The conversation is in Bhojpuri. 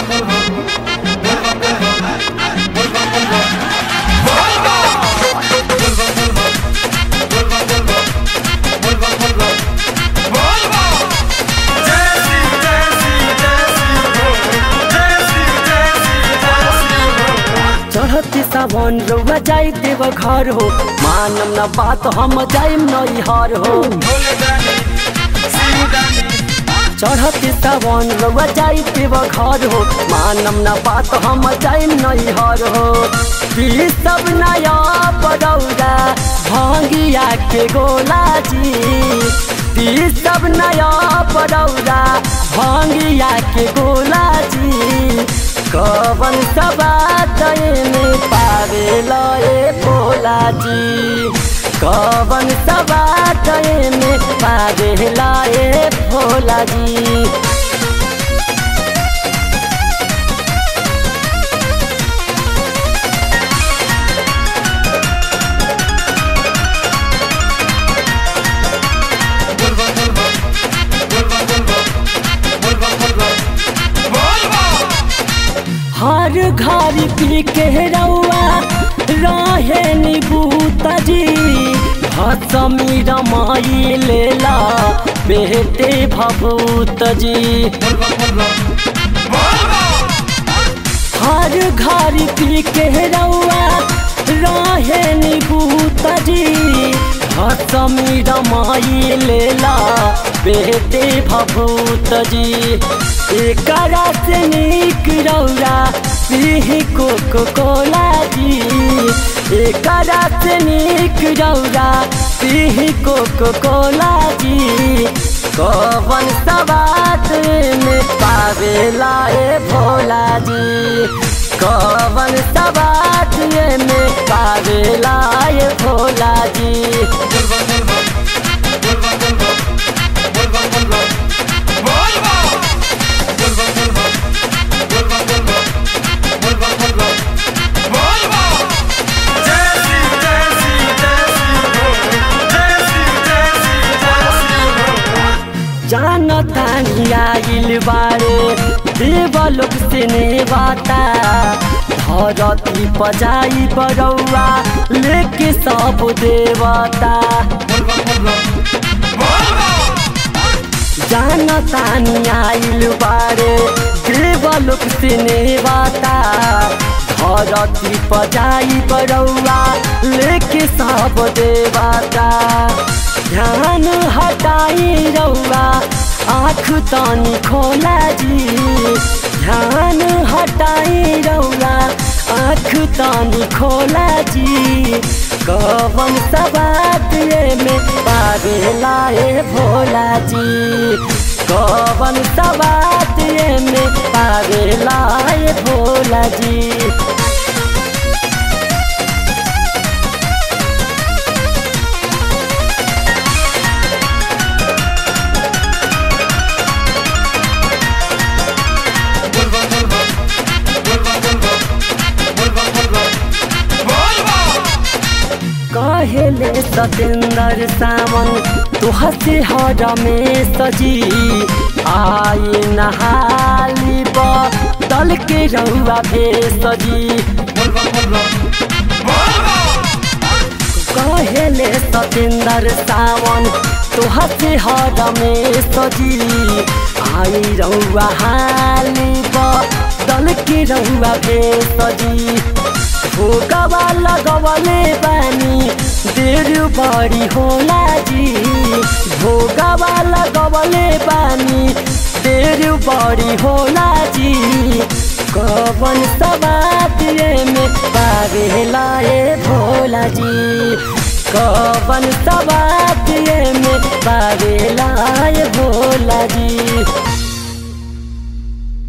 चढ़ती सावन रउआ जाई देव घर हो मानम न बात हम जाइम नैहर हो चढ़ती सावन रउआ जाई देव घर हो मानम न बात हम जाइम नैहर हो पी सब नया पड़ौरा भांगिया के गोला जी पी सब नया पड़ौरा भांगिया के गोला जी कवन सबात में पावे लए भोला जी कवन सबात में पावे लए भोला जी हर घर पी के रउआ रहे निभूता जी हसमी रमाई लेला बेटे भभूत जी हर घर पी के रउआ रहे निभूता जी हसमी रमाई लेला बेटे भभूत जी एकरा से नीक रौरा पीह कोको कोला जी एकरा से नीक रौरा पीह कोको कोला जी कवन सबात में पावेला ए भोला जी कवन सबात में पावेला ए भोला जी जानतानी आइल बारे देवलोक से नेवाता धरती पजाई बरौआ लेके सब देवता जानतानी आइल बारे देवलोक से नेवाता धरती पजाई बरौआ लेके सब देवता ध्यान हटाई रौआ आँख तानी खोला जी ध्यान हटाई रौआ आँख तानी खोला जी कवन सबात में पावेला ए भोला जी कवन सबात में पावेला ए भोला जी कहेले सतेंद्र सावन तुह से हर में सजी आई नहाली दल के रउआ भेसजी कहेले सतेंद्र सावन तुह से हर में सजी आई रउआ हाली दल के रउआ भेसजी भोगवा लगवले बानी देर बड़ी होला जी भोगवा लगवले बानी देर बड़ी होला जी कवन सबात में पावेला ए भोला जी कवन सबात में पावेला ए भोला जी